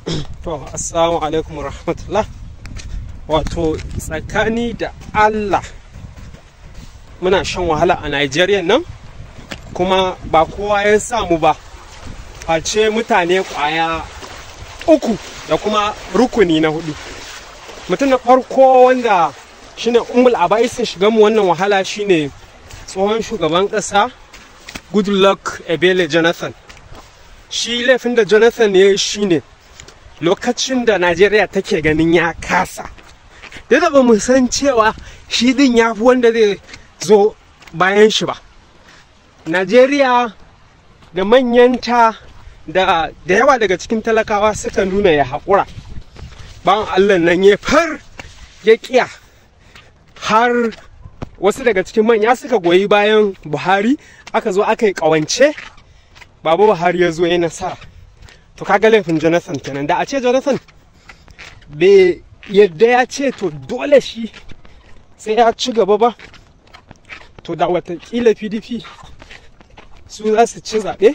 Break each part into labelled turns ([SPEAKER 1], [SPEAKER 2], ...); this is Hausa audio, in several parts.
[SPEAKER 1] To, assalamu alaikum rahmatullah. Wato, tsakani da Allah muna shan wahala a Najeriya nan, kuma ba kowa ya samu ba. Face mutane kwaya uku da kuma rukuni na hudu. Mutum na farko wanda shine umul abaisin shiga mu wannan wahala shine tsohon shugaban ƙasa Goodluck Ebele Jonathan. Shi laifin da Jonathan ya yi shine lokacin da Najeriya take ganin ya kasa. Da ba mu san cewa shi din ya fi wanda zai zo bayan shi ba. Najeriya da manyanta da da yawa daga cikin talakawa suka nuna ya haƙura. Bayan Allah nan ya far ya ƙiya har wasu daga cikin manya suka goyi bayan Buhari aka zo aka yi ƙawance. Babu Buhari ya zo ya nasara. to kaga laifin jonathan kenan da a ce jonathan bai yadda ya ce to dole shi sai ya ci gaba ba to da watakila pdp su za su ci zaɓe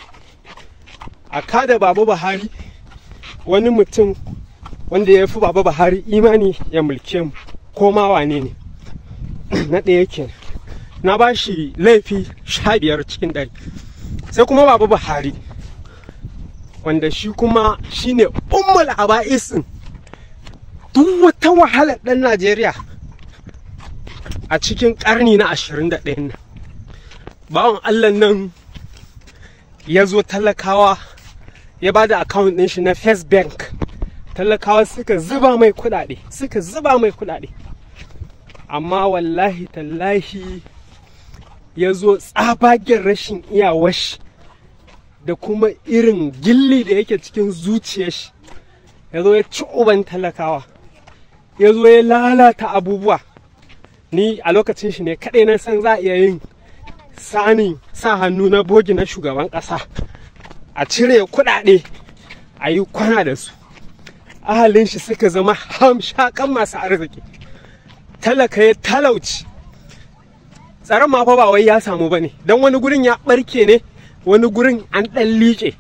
[SPEAKER 1] a kada baba buhari wani mutum wanda ya fi baba buhari imani ya mulke mu ko ma wane ne na ɗaya kenan na ba shi laifi sha biyar cikin ɗari sai kuma baba buhari wanda shi kuma shine ummul aba'isin duk wata wahalar ɗan Najeriya a cikin ƙarni na 21 nan. Bawan Allah nan ya zo talakawa ya ba da akawun ɗin shi na First Bank. Talakawa suka zuba mai kuɗaɗe, suka zuba mai kuɗaɗe. Amma wallahi tallahi ya zo tsabagen rashin iyawashi. da kuma irin gilli da yake cikin zuciyar shi ya zo ya ci uban talakawa ya zo ya lalata abubuwa ni a lokacin shi ne kaɗai na san za a iya yin sanin sa hannu na bogi na shugaban ƙasa a cire kuɗaɗe a yi kwana da su ahalin shi suka zama hamshakan masu arziki talaka ya talauci tsaron ma fa ba wai ya samu ba ne don wani gurin ya ɓarke ne wani gurin an ɗan liƙe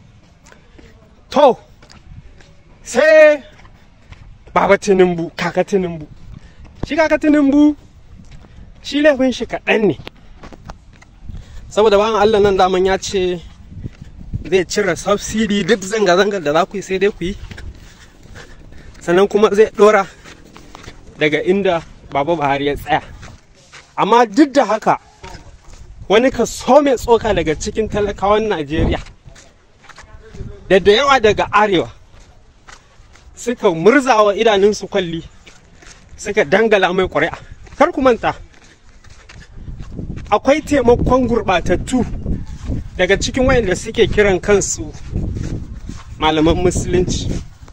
[SPEAKER 1] to sai baba tinubu kaka tinubu shi kaka tinubu shi laifin shi kaɗan ne saboda bayan allah nan daman ya ce zai cire subsidi duk zanga-zangar da za ku yi sai dai ku yi sannan kuma zai ɗora daga inda baba buhari ya tsaya amma duk da haka wani kaso mai tsoka daga cikin talakawan Najeriya da da yawa daga arewa suka murzawa idanunsu kwalli suka dangala mai ƙuri'a kar ku manta akwai taimakon gurɓatattu daga cikin wayanda suke kiran kansu malaman musulunci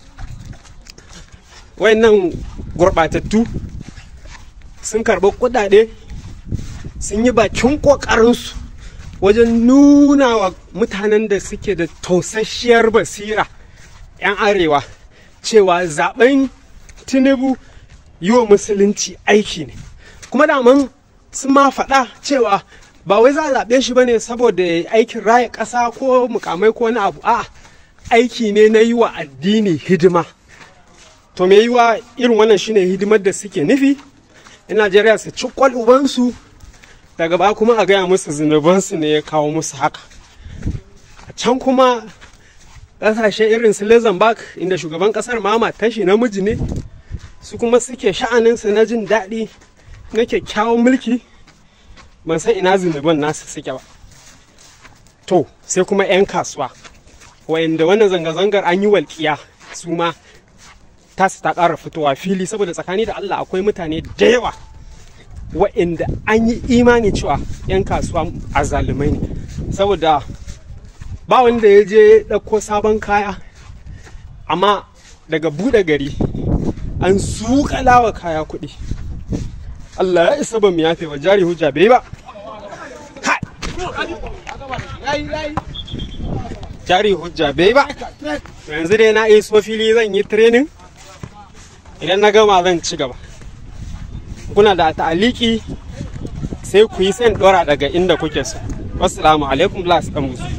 [SPEAKER 1] wayannan gurɓatattu sun karɓi kuɗaɗe sun yi bakin ƙoƙarinsu wajen nuna wa mutanen da suke da tausasshiyar basira 'yan arewa cewa zaben tinubu yi wa musulunci aiki ne kuma daman sun ma faɗa cewa ba wai za a zaɓe shi ba ne saboda aikin raya ƙasa ko mukamai ko wani abu a aiki ne na yi wa addini hidima to me yi wa irin wannan shine hidimar da suke nufi in najeriya su ci ubansu daga ba kuma a gaya musu zunubansu ne ya kawo musu haka a can kuma ƙasashe irin su luxembourg inda shugaban ƙasar mama tashi namiji ne su kuma suke sha'aninsu na jin daɗi na kyakkyawan mulki ban san ina zunuban nasu suke ba to sai kuma 'yan kasuwa wayanda wannan zanga-zangar an yi walƙiya su ma tasu ta ƙara fitowa fili saboda tsakani da allah akwai mutane da yawa wa'inda an yi imani cewa 'yan kasuwa a zalumai ne saboda ba wanda ya je ɗauko sabon kaya amma daga buɗe gari an zuƙala wa kaya kuɗi Allah ya isa ba mu yafe wa jari hujja bai ba jari hujja bai ba yanzu dai na iso fili zan yi training idan na gama zan ci gaba kuna da ta'aliki sai ku yi sai dora daga inda kuke so wassalamu alaikum las dan musu